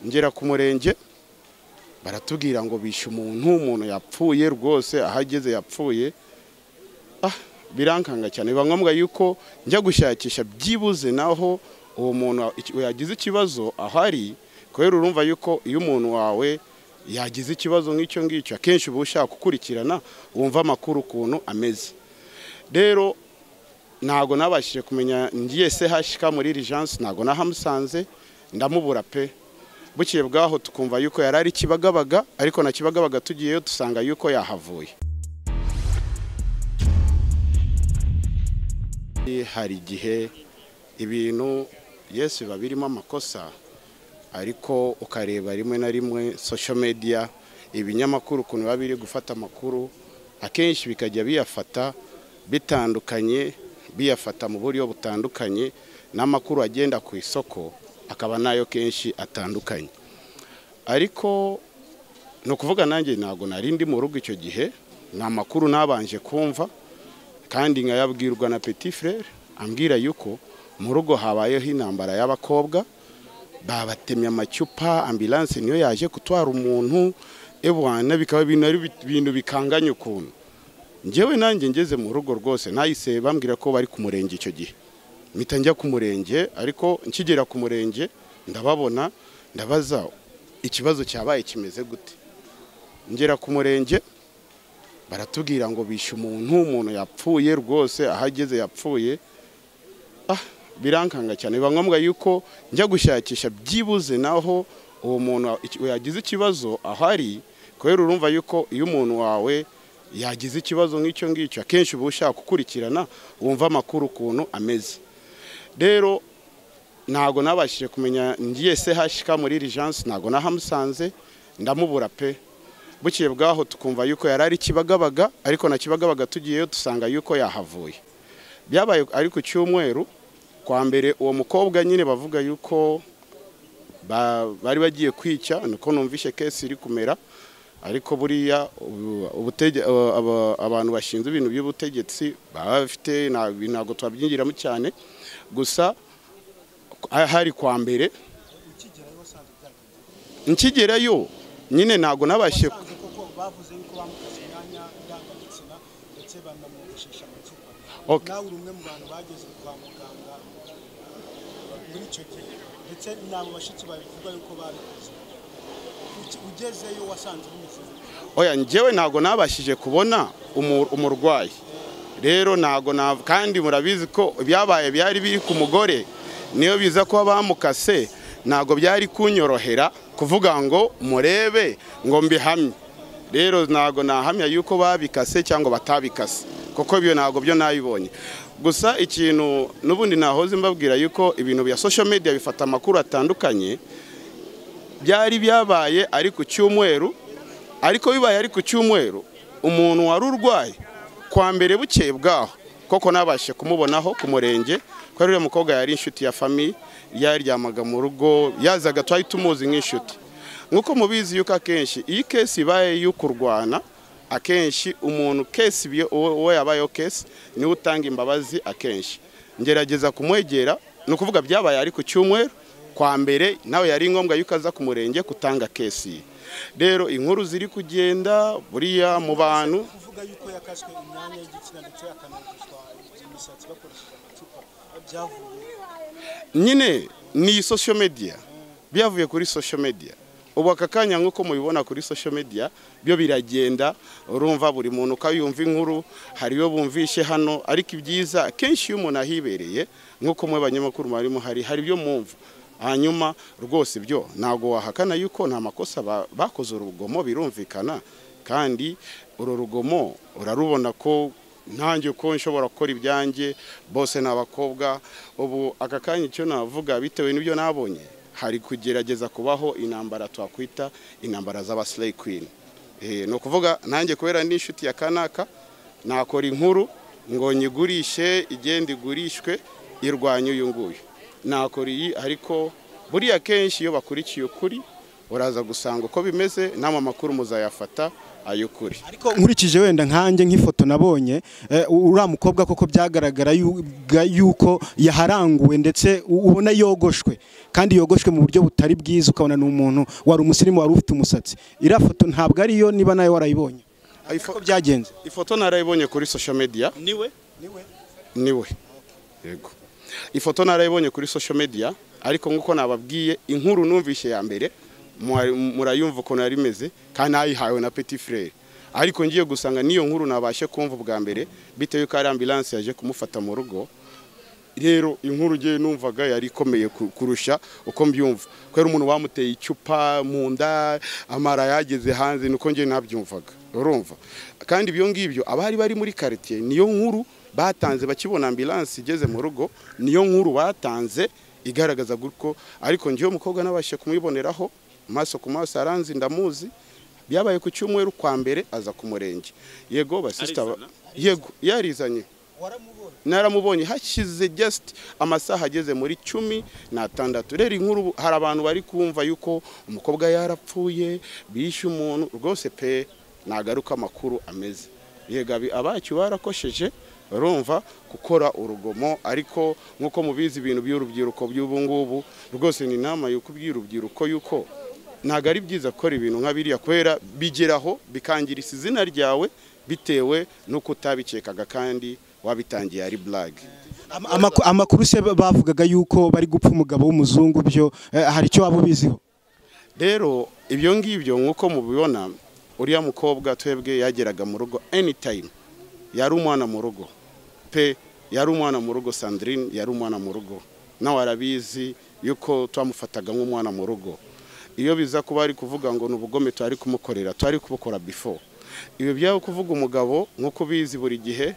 ngera ku murenge baratubwira ngo bishe umuntu umuntu yapfuye rwose aho ageze yapfuye ah birankanga cyane biba ngombwa yuko njya gushakisha byibuze naho uwo muntu yagize ikibazo ahari kubera urumva yuko iyo umuntu wawe yagize ikibazo nk'icyo ngicyo akenshi uba ushaka gukurikirana wumva amakuru ukuntu ameze rero ntabwo nabashije kumenya ngiye CHK muri Rigence ntabwo nahamusanze ndamubura pe bukiye bwaho tukumva yuko yari ari kibagabaga ariko na kibagabaga tugiyeyo dusanga yuko yahavuye hari igihe ibintu yesu biba birimo amakosa ariko ukareba rimwe na rimwe social media ibinyamakuru ukuntu biba biri gufata amakuru akenshi bikajya biyafata bitandukanye biyafata mu buryo butandukanye n'amakuru agenda ku isoko akaba nayo kenshi atandukanye ariko ni ukuvuga nanjye ntabwo nari ndi mu rugo icyo gihe ni amakuru nabanje kumva kandi nkayabwirwa na petit frere ambwira yuko mu rugo habayeho intambara y'abakobwa babatemye amacupa ambilanse niyo yaje gutwara umuntu ebwana bikaba ibintu bikanganye ukuntu ngewe nanjye ngeze mu rugo rwose nahise bambwira ko bari ku murenge icyo gihe mpita njya ku murenge ariko nkigera ku murenge ndababona ndabaza ikibazo cyabaye kimeze gute ngera ku murenge baratubwira ngo bishe umuntu umuntu yapfuye rwose aho ageze yapfuye ah birankanga cyane biba ngombwa yuko njya gushakisha byibuze naho uwo muntu yagize ikibazo ahari kubera urumva yuko iyo umuntu wawe yagize ikibazo nk'icyo ngicyo akenshi uba ushaka gukurikirana wumva amakuru ukuntu ameze rero ntabwo nabashije kumenya ngiye CHK muri Rigence ntabwo nahamusanze ndamubura pe bukiye bwaho tukumva yuko yari ari kibagabaga ariko na kibagabaga tugiyeyo dusanga yuko yahavuye byabaye ari ku cyumweru kwa mbere uwo mukobwa nyine bavuga yuko bari bagiye kwica nuko numvishe kesi iri kumera ariko buriya abantu bashinzwe ibintu by'ubutegetsi baba bafite ntabwo twabyinjiramo cyane gusa hari kwa mbere nkigerayo nyine ntabwo nabashije bavuze yuko bamutse imyanya ndangagitsina ndetse banamwogeshesha amacupa nawe uri umwe mu bantu bageze kwa muganga muri icyo gihe ndetse n'abo bashyitsi babivuga yuko babikoze ugezeyo wasanze bimeze oya njyewe ntabwo nabashije kubona umurwayi rero ntabwo kandi murabizi ko byabaye byari biri ku mugore niyo biza kuba bamukase ntabwo byari kunyorohera kuvuga ngo murebe ngo mbihamye rero ntabwo nahamya yuko babikase cyangwa batabikase kuko ibyo ntabwo byo nabibonye gusa ikintu n'ubundi nahoze mbabwira yuko ibintu bya social media bifata amakuru atandukanye byari byabaye ari ku cyumweru ariko bibaye ari ku cyumweru umuntu wari urwaye kwa mbere bukeye bwaho koko nabashe kumubonaho ku murenge ko uriya mukobwa yari inshuti ya famiye yaryamaga mu rugo yazaga twari tumuzi nk'inshuti nk'uko mubizi yuko akenshi iyi kesi ibaye yo kurwana akenshi umuntu kesi uwo yabayeho kesi niwe utanga imbabazi akenshi ngerageza kumwegera ni ukuvuga byabaye ari ku cyumweru kwa mbere nawe yari ngombwa yuko aza ku murenge kutanga kesi rero inkuru ziri kugenda buriya mu bantu kuvuga yuko yakaswe imyanya y'igitsina ndetse yakanagishwa imisatsi bakoresheje amacupa byavuye nyine ni social media byavuye kuri social media ubu aka kanya nk'uko mubibona kuri social media byo biragenda urumva buri muntu ukayumva inkuru hari iyo bumvishe hano ariko ibyiza akenshi iyo umuntu ahibereye nk'uko mwe banyamakuru barimo hari hari ibyo mwumva hanyuma rwose byo ntabwo wahakana yuko nta makosa bakoze urugomo birumvikana kandi uru rugomo urarubona ko ntange ko nshobora gukora ibyanjye bose ni abakobwa ubu aka kanya icyo navuga bitewe n'ibyo nabonye hari kugerageza kubaho intambara twakwita intambara z'abasileyi kwini ni ukuvuga nanjye kubera n'inshuti ya kanaka nakora inkuru ngo nyigurishe igenda igurishwe irwanye uyu nguyu nakora iyi ariko buriya kenshi iyo bakurikiye ukuri uraza gusanga uko bimeze n'ama makuru muzayafata ay'ukuri ariko nkurikije wenda nkanjye nk'ifoto nabonye eh, uriya mukobwa koko byagaragara yu- ga- yuko yaharanguwe ndetse u- ubona yogoshwe kandi yogoshwe mu buryo butari bwiza ukabona ni umuntu wari umusirimu wari ufite umusatsi iriya foto ntabwo ariyo niba nawe warayibonye Ayi fo- uko byagenze ifoto narayibonye kuri social media niwe niwe yego ifoto narayibonye kuri social media ariko nk'uko nababwiye inkuru numvise ya mbere mwari- murayumva ukuntu yari imeze kandi nayihawe na petit frere ariko ngiye gusanga n'iyo nkuru nabashe kumva ubwa mbere bitewe yuko ari ambulance yaje kumufata mu rugo rero inkuru ngewe numvaga yari ikomeye ku- kurusha uko mbyumva kubera umuntu bamuteye icupa mu nda amara yageze hanze niko ngewe nabyumvaga urumva kandi ibyo ngibyo abari bari muri quartier niyo nkuru batanze bakibona ambulance igeze mu rugo niyo nkuru batanze igaragaza gutyo ariko ngewe umukobwa nabashije kumwiboneraho amaso ku maso aranzi ndamuzi byabaye ku cyumweru kwa mbere aza ku murenge yego basisita Arizana? yego yarizanye naramubonye hashize just amasaha ageze muri cumi n'atandatu rero inkuru ubu- hari abantu bari kumva yuko umukobwa yarapfuye bishe umuntu rwose pe nagaruka amakuru ameze yega abi- abacu barakosheje barumva gukora urugomo ariko nk'uko mubizi ibintu by'urubyiruko by'ubu ngubu rwose ni inama yuko iby'urubyiruko yuko ntabwo ari byiza gukora ibintu nka biriya kubera bigeraho bikangiriza izina ryawe bitewe n'uko utabikekaga kandi wabitangiye ari burage Ama- amaku- amakuru se bavugaga yuko bari gupfa umugabo w'umuzungu byo eh, hari icyo waba ubiziho rero ibyo ngibyo nk'uko mubibona uriya mukobwa twebwe yageraga mu rugo anytime yari umwana mu rugo pe yari umwana mu rugo sandrine yari umwana mu rugo nawe arabizi yuko twamufataga nk'umwana mu rugo iyo biza kuba ari kuvuga ngo ni ubugome twari kumukorera twari kubukora before ibyo byaba kuvuga umugabo nk'uko ubizi buri gihe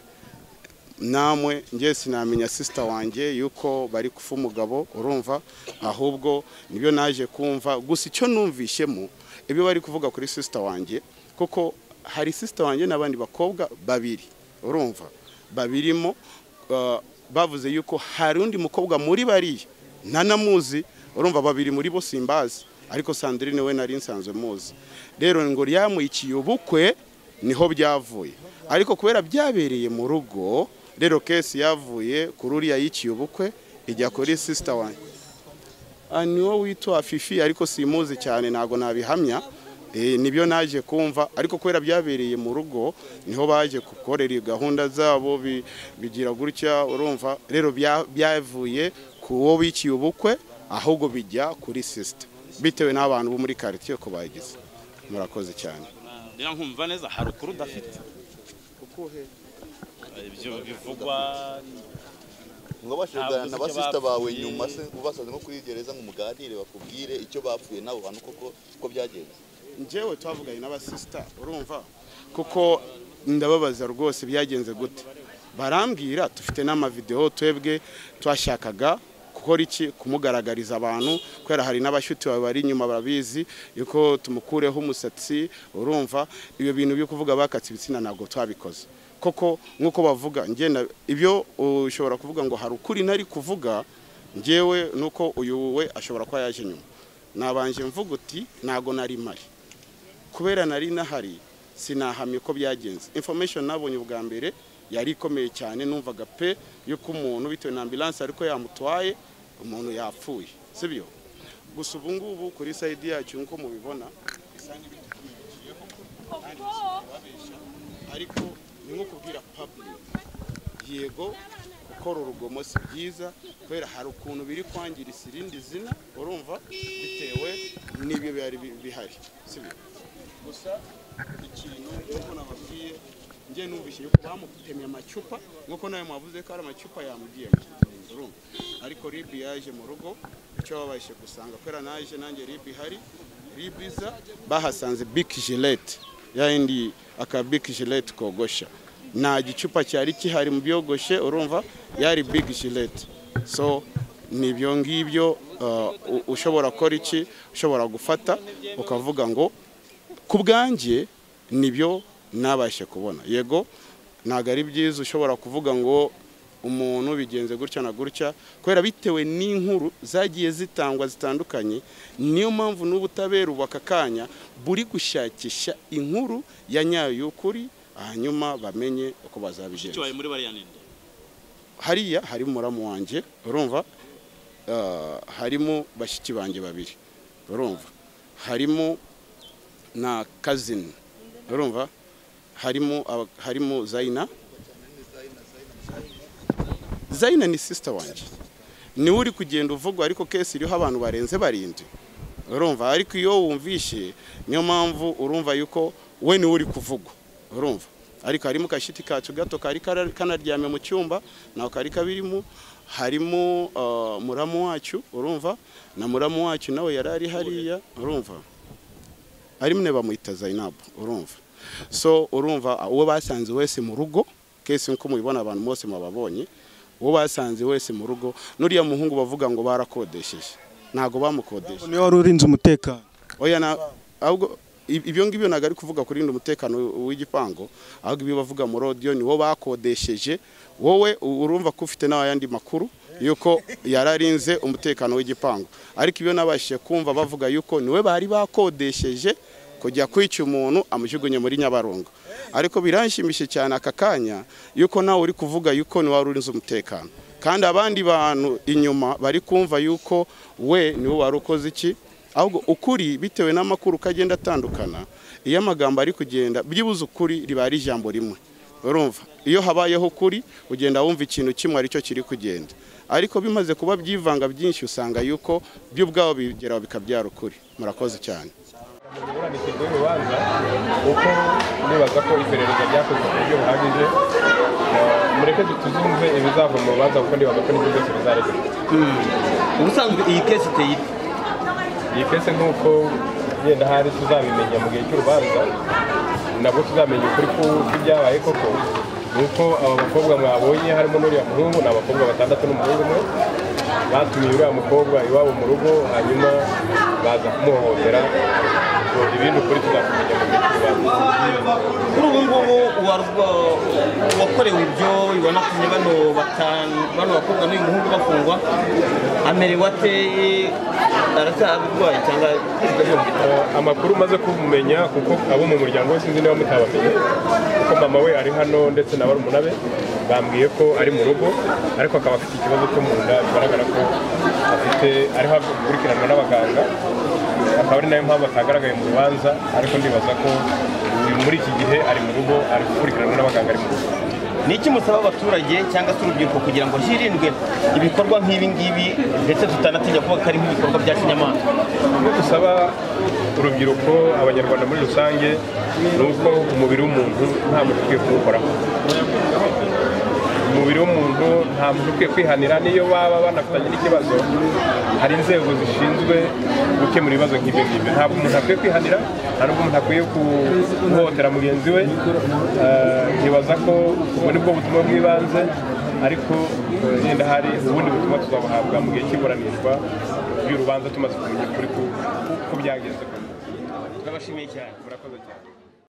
namwe ngiye sinamenya sisita wanjye yuko bari kufa umugabo urumva ahubwo nibyo naje kumva gusa icyo numvishemo ibyo bari kuvuga kuri sisita wanjye kuko hari sisita wanjye n'abandi bakobwa babiri urumva babirimo uh, bavuze yuko hari undi mukobwa muri bariya ntanamuzi urumva babiri muri bo simbazi ariko sandrine we nari nsanzwe muzi rero ngo ryamuyikiye ubukwe niho byavuye ariko kubera byabereye mu rugo rero kesi yavuye kuri uriya yiciye ubukwe ijya kuri sisita wanjye Ah, ni wo witwa fifi ariko simuzi cyane ntabwo nabihamya Eh, nibyo naje kumva ariko kubera byabereye mu rugo niho baje gukorera gahunda zabo bi- bigira gutya urumva rero bya- byavuye ku wo biciye ubukwe ahubwo bijya kuri sisita bitewe n'abantu bo muri karitsiye ko bagize murakoze cyane rero nkumva neza hari ukuri udafite ibyo bivugwa ngo bashobora Ntabwo na uzi icyo basisita bawe bapfuye. nyuma se ubasaze nko kuri gereza ngo muganire bakubwire icyo bapfuye n'abo bantu koko uko byagenze njyewe twavuganye n'abasisita urumva kuko ndababaza rwose byagenze gute barambwira dufite n'amavidewo twebwe twashakaga gukora iki kumugaragariza abantu kubera hari n'abashuti bawe bari inyuma barabizi yuko tumukureho umusatsi urumva ibyo bintu byo kuvuga bakatse ibitsina ntabwo twabikoze koko nk'uko bavuga ngenda ibyo ushobora kuvuga ngo hari ukuri nari kuvuga njyewe nuko uyu we ashobora kuba yaje nyuma nabanje mvuga uti ntabwo nari mpari kubera nari nahari sinahamya uko byagenze information nabonye ubwa mbere yari ikomeye cyane numvaga pe yuko umuntu bitewe na ambulance ariko yamutwaye umuntu yapfuye sibyo gusa ubu ngubu kuri side yacu nk'uko mubibona bisa n'ibitumijeho kandi bisa kubabesha ariko ni nko kubwira public yego gukora urugomo si byiza kubera hari ukuntu biri kwangiriza irindi zina urumva bitewe n'ibyo byari bi- bihari sibyo gusa ikintu nk'uko nababwiye njye numvise yuko bamutemye amacupa nk'uko nawe mwavuze ko ari amacupa yamugiyemo urumva ariko ribi yaje mu rugo icyo babashije gusanga kubera naje nanjye ribi hari ribi iza bahasanze big gilete ya yindi aka big gilete kogosha nta gicupa cyari kihari mu byogoshe urumva yari big gilete so ni ibyo ngibyo uh, u- ushobora gukora iki ushobora gufata ukavuga ngo ku bwanjye nibyo nabashe kubona yego ntabwo ari byiza ushobora kuvuga ngo umuntu bigenze gutya na gutya kubera bitewe n'inkuru zagiye zitangwa zitandukanye niyo mpamvu n'ubutabera ubu aka kanya buri gushakisha inkuru ya nyayo y'ukuri hanyuma bamenye uko mushiki bazabigenza wawe muri bariya ninde hariya hari muramu wanjye urumva Ah, harimo bashiki banjye babiri urumva harimo na kazini urumva harimo aba- harimo zayina zayina ni sisita wanjye niwe uri kugenda uvugwa ariko kesi iriho abantu barenze barindwi urumva ariko iyo wumvishe niyo mpamvu urumva yuko we niwe uri kuvugwa urumva ariko harimo kashiti kacu gato kari kara- kanaryamye mu cyumba nako kari kabirimo harimo ah, muramu wacu urumva na muramu wacu nawe yari ari hariya urumva ari mwe bamwita zayinabu urumva so urumva ah, uwo basanze wese mu rugo kesi nk'uko mubibona abantu bose mubabonye uwo basanze wese mu rugo n'uriya muhungu bavuga ngo barakodesheje ntabwo bamukodesha niwe wari urinze umutekano oya na ahubwo ib- ibyo ngibyo ntabwo ari kuvuga kurinda umutekano w- w'igipangu ahubwo ibyo bavuga mu rodiyo ni wo bakodesheje wowe u- urumva ko ufite n'ayandi makuru yuko yararinze umutekano w'igipangu ariko ibyo nabashije kumva bavuga yuko niwe bari bakodesheje kujya kwica umuntu amujugunye muri nyabarongo ariko biranshimishije cyane aka kanya yuko nawe uri kuvuga yuko niwe wari urinze umutekano kandi abandi bantu inyuma bari kumva yuko we niwe wari ukoze iki ahubwo ukuri bitewe n'amakuru uko agenda atandukana iyo amagambo ari kugenda byibuze ukuri riba ari ijambo rimwe urumva iyo habayeho ukuri ugenda wumva ikintu kimwe aricyo kiri kugenda ariko bimaze kuba byivanga byinshi usanga yuko byo ubwabo bigeraho bikabyara ukuri murakoze cyane buranishijwe urubanza kuko nibaza ko iperereza ryakozwe ku buryo buhagije Eh, mureke tuzumve ibizava mu rubanza kuko nibaza ko n'ibyo byose bizarekurwa ubusanzwe iyi kesi iteye ite? iyi kese nk'uko yenda hari tuzabimenya mu gihe cy'urubanza nabwo tuzamenya ukuri ku- kw'ibyabaye koko nuko aba bakobwa mwabonye harimo n'uriya muhungu ni abakobwa batandatu n'umuhungu umwe batumiye uriya mukobwa iwabo mu rugo hanyuma baza kumuhohotera Ubwo ibindi ukuri tuzakumenya mu gihe cy'urubanza kuri ubu ngubu uwarwa- uwakorewe ibyo ubona kumwe bano batanu bano bakobwa n'uyu muhungu bafungwa amerewe ateye aracyarwaye cyangwa Eh, amakuru umaze kumumenya kuko abo mu muryango we sinzi niba mutabamenye kuko mama we ari hano ndetse na barumuna be bambwiye ko ari mu rugo ariko akaba afite ikibazo cyo mu nda bigaragara ko afite ariho akurikiranwa n'abaganga akaba ari nayo mpamvu atagaragaye mu rubanza ariko ndibaza ko uyu muri iki gihe ari mu rugo ari gukurikiranwa n'abaganga ari mu rugo ni iki musaba abaturage cyangwa se urubyiruko kugira ngo hirindwe ibikorwa nk'ibi ngibi ndetse tutanatinya kuba ko ari nk'ibikorwa bya kinyamaswa Icyo dusaba urubyiruko abanyarwanda muri rusange ni uko umubiri w'umuntu nta muntu ukwiye kuwukoraho umubiri w'umuntu nta muntu ukwiye kwihanira n'iyo baba banafitanye n'ikibazo hari inzego zishinzwe gukemura ibibazo nk'ibyo ngibyo ntabwo umuntu akwiye kwihanira nta n'ubwo umuntu akwiye guhohotera mugenzi we Eh, nkibaza ko ubu ni bwo butumwa bw'ibanze ariko eh, yenda hari ubundi butumwa tuzabuhabwa mu gihe cy'iburanishwa ry'urubanza tumaze kumenya ukuri ku ku byagenze turabashimiye cyane murakoze cyane